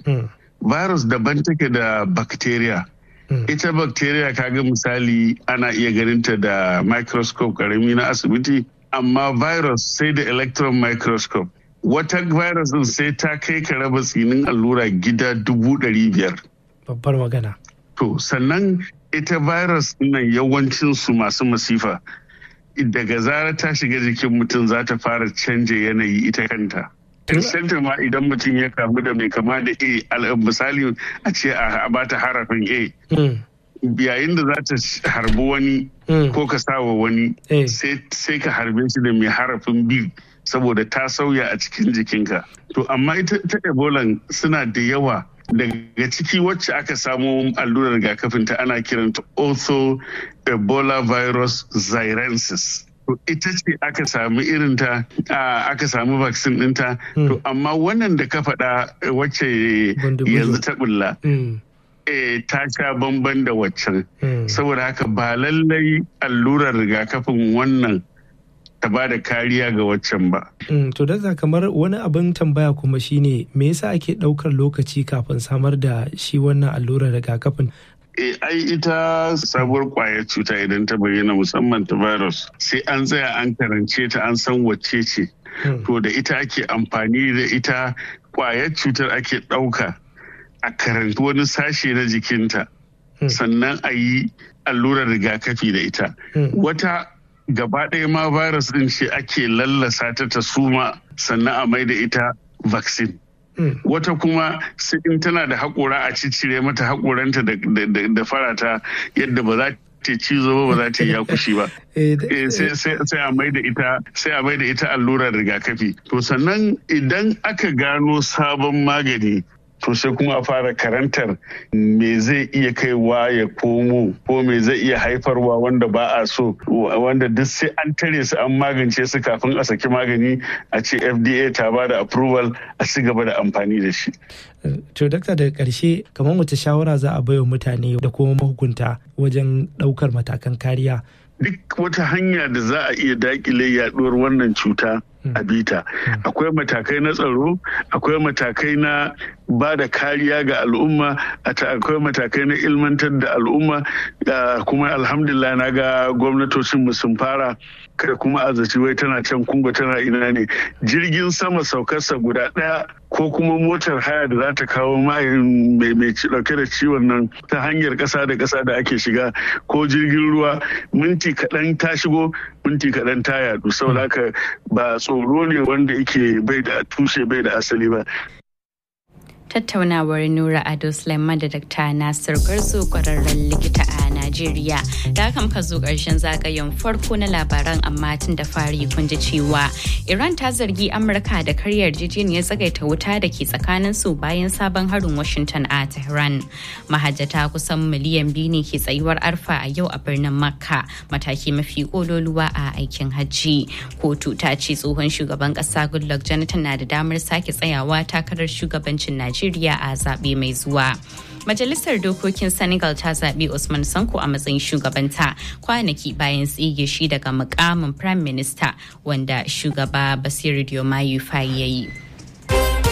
virus daban take da bacteria ita bacteria kaga misali ana iya ganinta da microscope karami na asibiti amma virus sai da electron microscope wata virus din sai ta kai ka raba tsinin allura gida dubu ɗari biyar babbar magana to sannan ita virus nan yawancin su masu masifa daga zarar ta shiga jikin mutum za ta fara canja yanayi ita kanta Center ma idan mutum ya kamu da mai kama da A misali a ce a bata harafin A. Yayin da za ta harbi wani ko ka sawa wani sai ka harbe shi da mai harafin B saboda ta sauya a cikin jikinka. To amma ita ta Ebola suna da yawa daga ciki wacce aka samo allurar rigakafin ta ana kiranta ortho ebola virus xirensis. to ita ce aka samu irinta aka samu vaccine ɗinta to amma wannan da ka faɗa wacce yanzu ta bulla ta sha bamban da waccan saboda haka ba lallai allurar rigakafin wannan ta ba da kariya ga waccan ba. To da kamar wani abin tambaya kuma shine me yasa ake ɗaukar lokaci kafin samar da shi wannan allurar rigakafin E, ai ita sabuwar kwayar cuta idan ta bayyana musamman ta virus sai an tsaya an karance ta an san wacce ce. To da ita ake amfani da ita kwayar cutar ake ɗauka a karanci wani sashe na jikinta sannan a yi allurar rigakafi da ita. Wata gaba ɗaya ma virus ɗin ce ake lallasa ta ta suma sannan a mai da ita vaccine. Mm. wata kuma in tana da haƙora a ciccire mata haƙoranta da farata yadda ba za ta cizo ba ba za ta yi yakushi ba sai a mai da ita sai a mai da ita allurar rigakafi to sannan idan aka gano sabon magani to sai kuma a fara karantar me zai iya kaiwa ya komo ko me zai iya haifarwa wanda ba a so wanda duk sai an tare su an magance su kafin a saki magani a ce fda ta ba da approval a ci gaba da amfani da shi to dakta daga karshe kamar wace shawara za a baiwa mutane da kuma mahukunta wajen daukar matakan kariya duk wata hanya da za a iya dakile yaduwar wannan cuta a bita akwai matakai na tsaro akwai matakai na ba da kariya ga al'umma akwai matakai na ilmantar da al'umma kuma alhamdulillah na ga gwamnatocin sun fara kada kuma azaci wai tana can kungo tana ina ne jirgin sama saukarsa guda ɗaya ko kuma motar haya da za ta kawo mai dauke da ciwon nan ta hanyar ƙasa da ƙasa da ake shiga ko jirgin ruwa minti kaɗan ta shigo minti kaɗan ta yadu saboda haka ba tsoro ne wanda yake bai da tushe bai da asali ba tattaunawar Nura Ado Sulaiman da Dr. Nasir Garzo kwararren likita a Najeriya. Da haka muka zo ƙarshen zagayen farko na labaran amma tun da fari kun ji cewa Iran ta zargi Amurka da karyar yarjejeniyar tsagaita wuta da ke tsakanin su bayan sabon harin Washington a Tehran. Mahajjata kusan miliyan biyu ne ke tsayuwar arfa a yau a birnin Makka mataki mafi kololuwa a aikin hajji. Kotu ta ce tsohon shugaban ƙasa Goodluck Jonathan na da damar sake tsayawa takarar shugabancin Najeriya. Najeriya a zaɓe mai zuwa. Majalisar Dokokin Senegal ta zaɓi Usman Sanko a matsayin shugabanta kwanaki bayan tsige shi daga mukamin Prime Minister wanda shugaba Basiru Diomaye Faye ya yi.